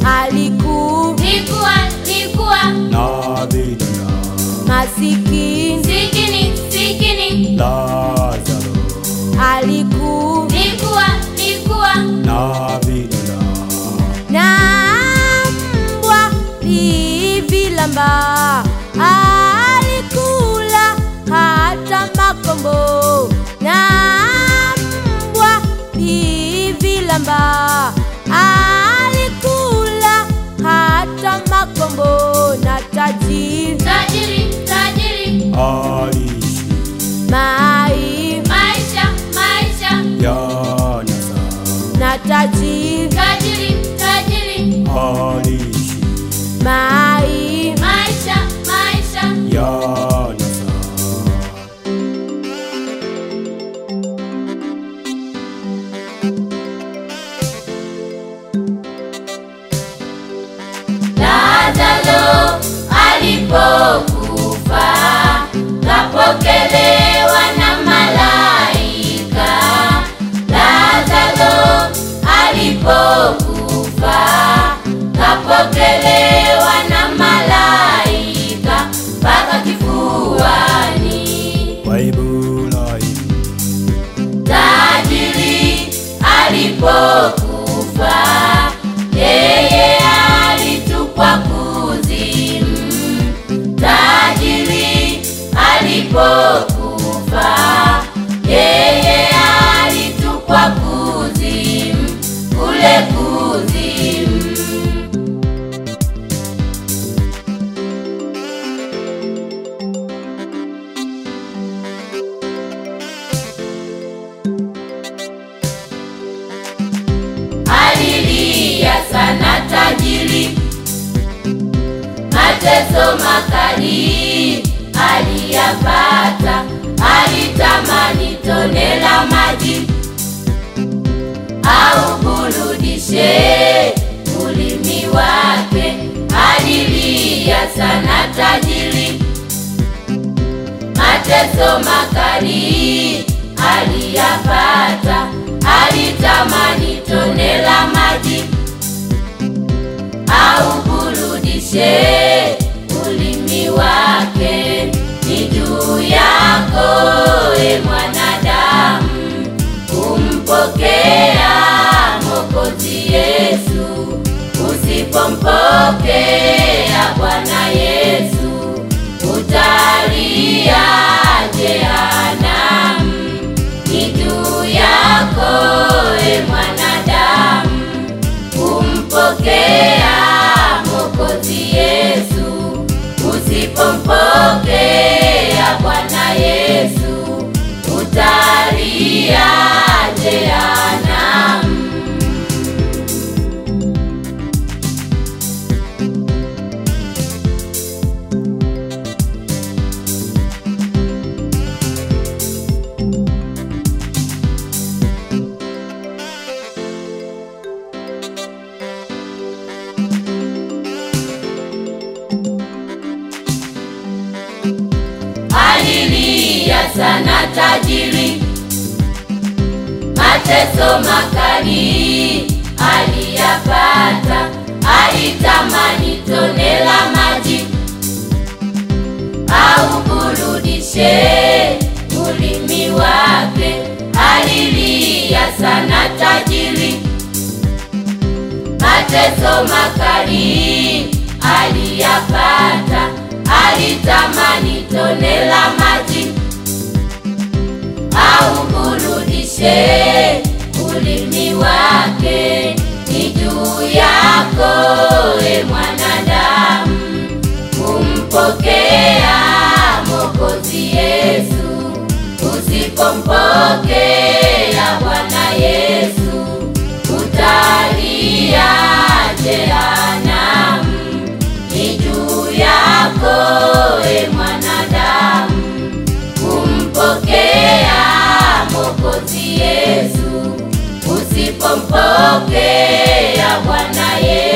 aliku likuwa likuwa na vidonda masikini sikini sikini Lazaro aliku likuwa likuwa na vidonda na mbwa livilamba alikula hata makombo na mbwa livilamba alikula hata makombo na tajiri tajiri tajiri aliishi mai maisha maisha yanasa na tajiri tajiri tajiri aliishi mai maisha maisha yanasa Lazaro alipokufa kapokelewa na malaika. Lazaro alipokufa kapokelewa na malaika mpaka kifuani. Waibulai Tajiri alipokufa yeye alitupwa kuzimu. Tajiri alipokufa yeye alitupwa kuzimu, kule kuzimu. alilia sana tajiri, mateso makali aliyapata, alitamani tone la maji au burudishe ulimi wake. Alilia sana tajiri, mateso makali aliyapata, alitamani tone la maji au burudishe ulimi wake. Ni juu yako e mwanadamu kumpokea Mwokozi Yesu. Usipompokea Bwana Yesu utalia jehanamu. Ni juu yako e mwanadamu kumpokea Mwokozi Yesu. Usipompokea Bwana Yesu utalia jehanamu. alilia sana tajiri, mateso makali aliyapata, alitamani tone la maji au burudishe ulimi wake. Alilia sana tajiri, mateso makali aliyapata, alitamani tone la maji au burudishe ulimi wake. Ni juu yako e mwanadamu kumpokea Mwokozi Yesu. Usipompokea Bwana Yesu utalia jehanamu. Ni juu yako e mwanadamu kumpokea Mwokozi Yesu. Usipompokea Bwana Yesu